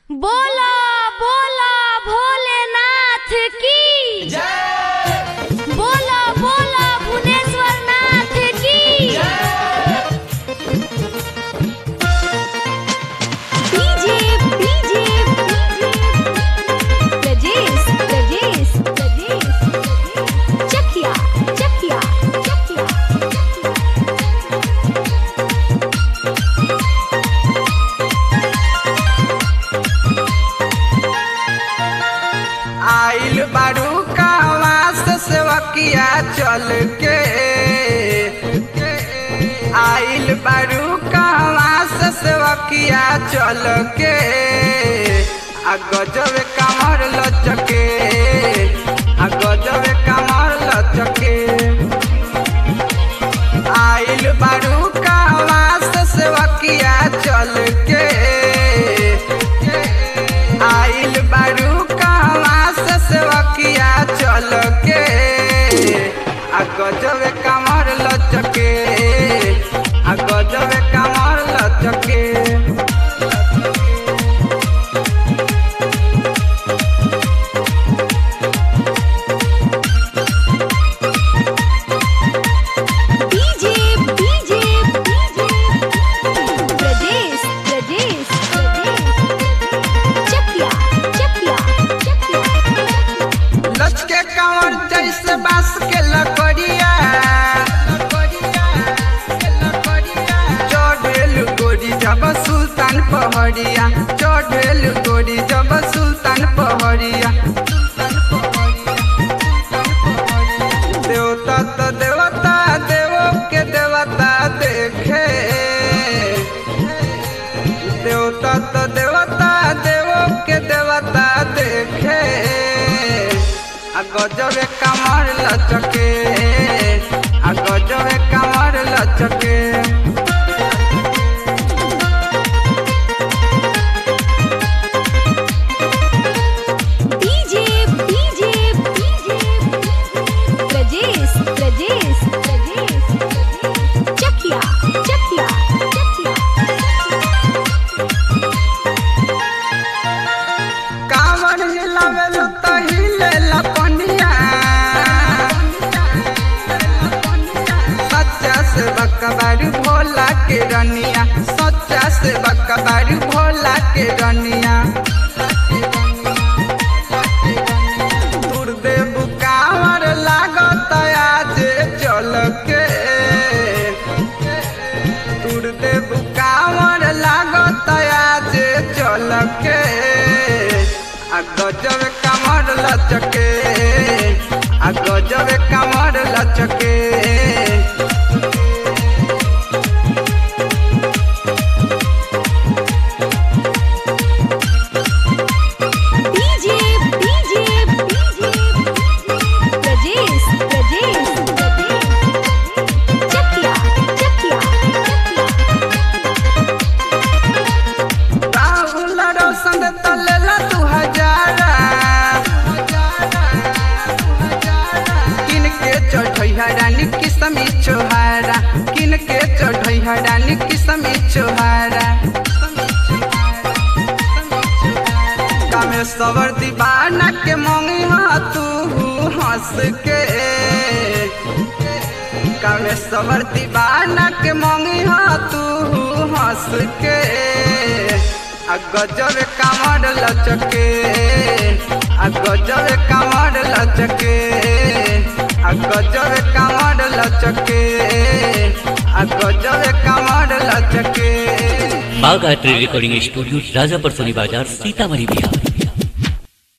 बोला बोला भोलेनाथ की बोला बोला भुवनेश्वर नाथ की डीजे डीजे रजेश रजेश रजेश चकिया चकिया चकिया आइल बारू कहवा से सेवकिया चल के आइल बारू कहवा से सेवकिया चल के आ गजब कमर लचके आ गजब कमर लचके आइल बारू कहवा से सेवकिया चल के आइल बारू कहवा से सेवकिया चल के आ गजब कमर लचके आ गजब कमर लचके डीजे डीजे रजेश रजेश चकिया चकिया चकिया लचके कमर जैसे बांस के लकड़िया चढ़ेल गोरी जब सुल्तान पहड़िया चढ़ेल गोरी जब सुल्तान पहड़िया देवता तो देवता देवो के देवता देखे देवता तो देवता देवो के देवता देखे आ गजब कमर लचके आ गजब कमर लचके डीजे डीजे रजेश रजेश रजेश चकिया चकिया चकिया कांवर हिलावेल तो हिले लपनिया सच्चा से बकबारू भोला के रनिया सच्चा से बकबारू भोला के रनिया दुर्देव कांवर लागत आज चल के दुर्देव कांवर लागत आज चल के आ गजब कमर लचके आ गजब कमर लचके डीजे डीजे रजेश रजेश चकिया चकिया राहुल रोशन तलेला दू हजारा किन के चढ़ई हरानी किसमी छोहारा किन के चढ़ई हरानी किसमी छोहारा कामेश्वर दीवाना के मंगी तू हंस के कामेश्वर दीवाना के मंगी तू हंस के आ गजब कमर लचके आ गजब कमर लचके आ गजब कमर लचके आ गजब कमर लचके बाग art recording studio Rajapar Soni बाजार सीतामढ़ी बिहार